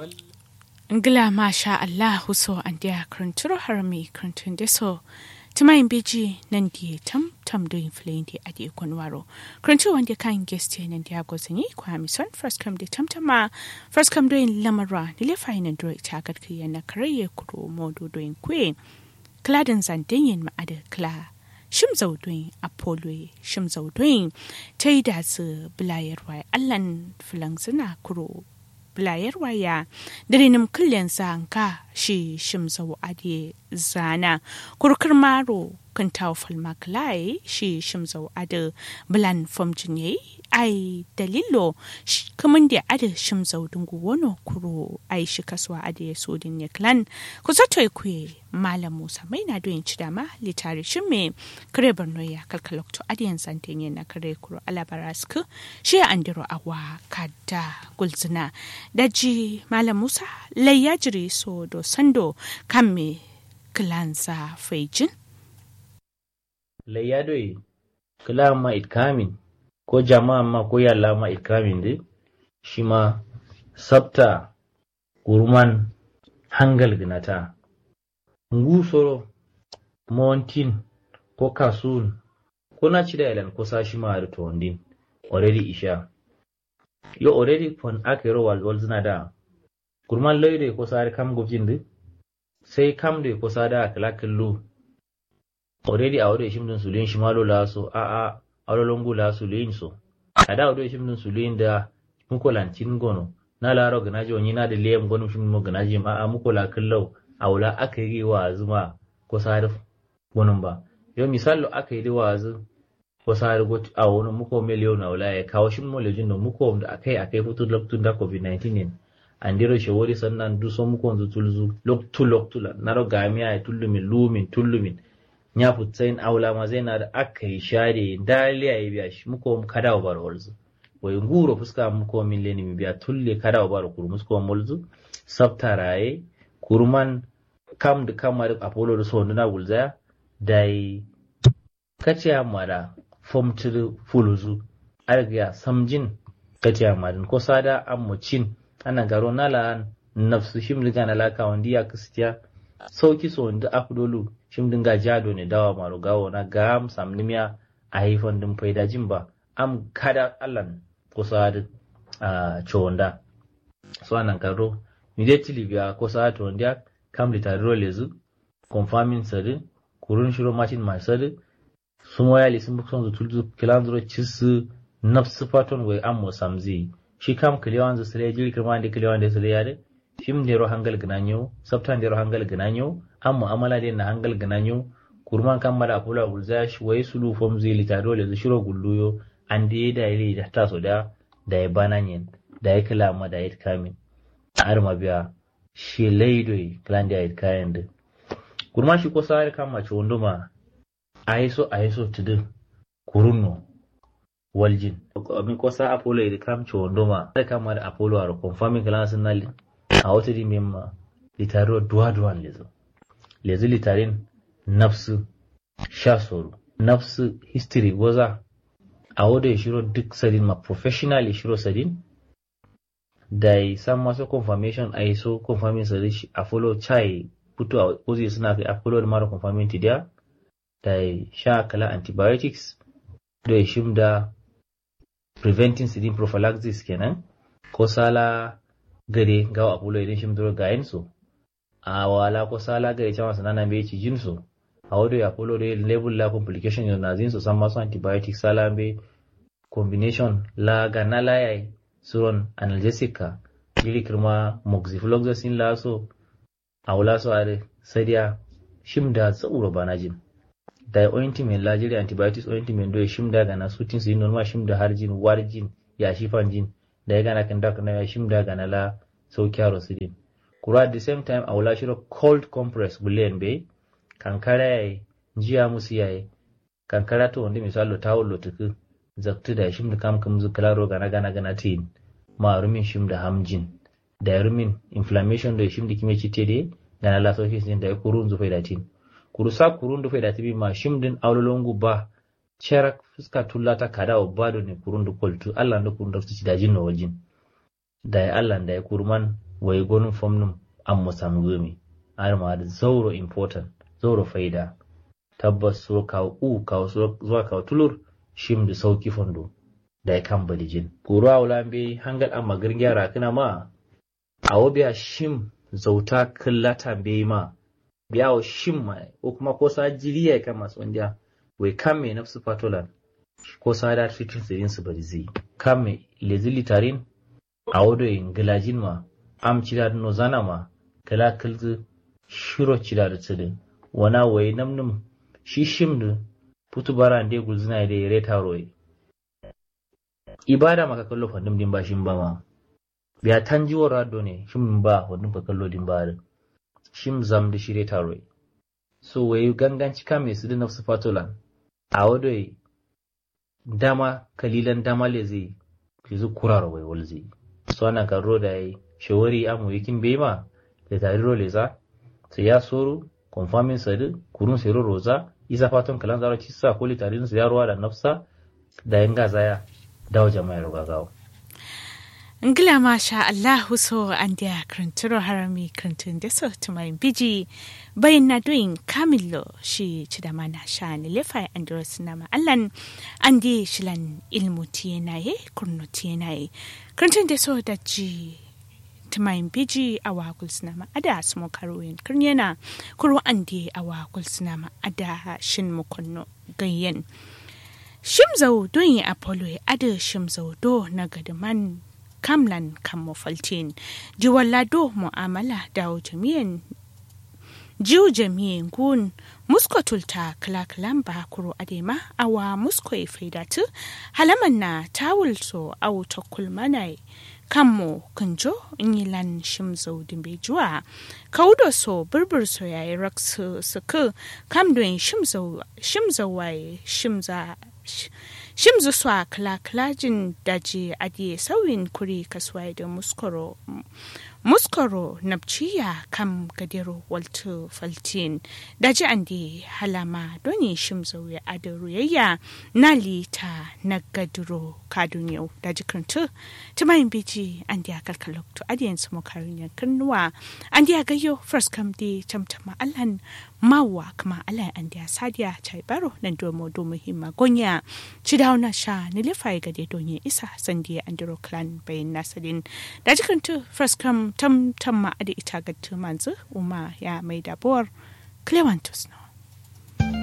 ngila masha Allah huso an dia kranturo harami krantun deso tumayin beji nan di tam tam do inflain di adi konwaro krantu wanda kan guest nan dia gozani kwa mi son first come di tam tama first come do in lamara ni le fayin do ita gad kiyan na karaye kuro modo do in kwe kladan zanten yin ma ada kla shim zaudoin apollo shim zaudoin ta yi da su bilayarwa allan filan suna kuro bilayar waya dirinim kullen zanka shi shimzau ade zana kurkur maro kan taufal maklai shi shimzau ade bilan fomjin yayi ai dalilo kaman da ade shimzau dungu wono kuro ai shi kaswa ade sodin ne klan ku zato ku malam musa mai na doyin ci dama litari shin me kare barno ya kalkalokto adiyan santenye na kare kuro alabarasku shi andiro awa kada gulzina daji malam musa layya jiri so do sando kan me kilanza faijin layya doi kila ma itkamin ko jama'a ma ko yalla ma itkamin de shi ma sabta gurman hangal ginata ngusoro montin ko kasun ko na ci da ilan ko sashi ma da tondin already isha yo already fon akero wal wal zina da kurman loyde ko sare kam gobjinde sai kam de ko sada kala kallo already a wado shimdin sulin shimalo la so a a awlolongu la sulin so ada wado shimdin sulin da muko lancin gono na laro ganaji wani na da liyam gono shimdin mo ganaji ma a muko la kallo aula aka yi wa zuma ko sare gonon ba yo misalo aka yi wa zu ko sare got a wani muko miliyon aula ya kawo shin mo lejin no muko da akai akai hutu loktun da covid-19 ne andiro shewori sannan du so muko zu tulzu loktu loktula naro gamiya ya tullumin lumin tullumin nya putsain aula ma zai na da aka yi share daliya ya biya shi muko kada wa bar holzu wai nguro fuska muko min leni mi biya tulle kada wa bar kuru musko molzu sabta raye kurman kam da kamar apollo da sondu na gulzaya dai kaciya mara fomtir fuluzu arga samjin kaciya marin ko sada amucin ana garo nala nafsu shim diga na laka wandi ya kristiya sauki so wanda afdolu shim dinga jado ne dawa maro gawo na gam samnimiya a haifan din faida jin ba am kada allan ko sada a chonda so anan garo immediately biya ko sada to wanda kam litaro lezu confirming sadi kurun shiro martin mai sadi sun waya li sun bukson zultu kilandro cisu nafsu faton wai ammo samzi shi kam kiliwan zu sire jiri kirma da kiliwan da sire yare shim da ro hangal gnanyo sabtan da ro hangal gnanyo am mu'amala da na hangal gnanyo kurman kan mada kula gulza shi wai sulu fom zi litaro le zu shiro gulluyo an da da ile da taso da da ya bananyen da ya kila ma da ya kamin arma biya shi laidoi klan da ya kayan da kurma shi ko sare kan mace wunduma aiso aiso tudun kurunno waljin abin kosa apollo idi kam chondoma da kama da apollo aro confirming kala sunali a wata di memma litaro duwa duwan lezo lezo litarin nafsu sha soro nafsu history goza a wada ya shiro duk sadin ma professional ya shiro sadin da ya san masu confirmation a yi so confirming sadin shi apollo chai puto a ozi suna kai apollo da mara confirming tidiya da ya sha kala antibiotics da ya shimda preventing sidin prophylaxis kenan ko sala gare gawa apollo idan shimdoro ga yinsu a wala ko sala gare cewa sanana bai ci jinsu a wado ya apollo da label la complication yana nazin su san masu antibiotics sala bai combination la gana la yayi suron analgesica iri kirma moxifloxacin la so a wala so a sadiya shimda tsoro bana jin da ointment lajiri antibiotics ointment do shimda gana sutin su normal shimda har jin war jin ya shifan jin da ya gana kan da kana ya shimda gana la saukiya sidin kura at the same time awla shiro cold compress bulen be kankara yayi jiya musu yayi kankara to wanda misalo tawul lo tuku zaktu da shimda kam kam zu klaro gana gana gana tin ma rumin shimda hamjin da rumin inflammation da shimda kime cite de gana la sauki sin da kurun zu faida tin kurusa kurun da faida tibi ma shimdin awlolongu ba cherak fuska tullata kada o bado ne kurun da koltu Allah da kurun da su ci dajin no wajin da ya Allah da ya kurman wai gonin fomnum an musam gumi har ma da zauro important zauro faida tabbas suro kawo u kawo zuwa kawo tulur shim da sauki fondo da ya kan balijin kuro a wula bai hangal an magarin gyara kana ma a wabiya shim zauta kallata bai ma biya wa shim ma ko kuma ko sa jiriya kan masu wanda wai kan mai nafsu fatolan ko sa da fitin sirin su bari zai kan mai lezili tarin a wado yin gilajin ma am cida no zana ma kala kalzu shiro cida da tsidin wana wai namnum shi shim da putu bara ande gulzina da yare taroye ibada maka kallo fandum din ba shin ba ma biya tanjiwar rado ne shim ba fandum ka kallo din ba shim zam da shire taroye so wai ganganci ka mai su da nafsu fatolan a wado dama kalilan dama le zai ki zu kurara wai wal zai so ana kan roda yi shawari amu yakin bai ma da tari role za sai ya soro konfamin sadu kurun sai roza isa fatan kalan zaro ci sa koli tarin su yaruwa da nafsa da yin gazaya dawo jama'a ruga gawo ngila masha Allah so an dia kranturo harami krantun da so tumai biji bayin na doing kamillo shi ci da mana sha ni lefa andros na ma allan an di shilan ilmu tiyenaye kurnu tiyenaye krantun da so da ji tumayin biji a wakul sinama ada asmo karoyin kirnyana kuro ande a wakul sinama ada shin mukunno gayyen shimzau don yi apollo ya ada shimzau do na gadaman kamlan kan mafaltin jiwalla do mu'amala da jami'an jiw jami'in gun musko tulta kalakalan ba kuro adema awa musko ya faidatu halaman na tawul so au kulmanai kanmo kunjo inyilan shimzo dimbe juwa kaudo so burbur so yayi raksu suku kamdoin shimzo shimzo waye shimza shimzu swa kala kalajin daji adiye sauyin kuri kaswai da muskoro muskoro nabciya kam gadero waltu faltin daji andi halama doni shimzo ya adaru yayya na lita na gadiro kadun yau daji kantu tumayin biji andi a kalkalok to adiyan su mokarin yankin nuwa andi a gayo first kam di tamtama alhan mawa kama ala andi a sadiya chai baro nan domo domo himma gonya cidauna sha nilifai gade donye isa sandiya andiro clan bayin nasadin daji kantu first kam tam tam ma ita ga manzu uma ya mai dabuwar clevantus no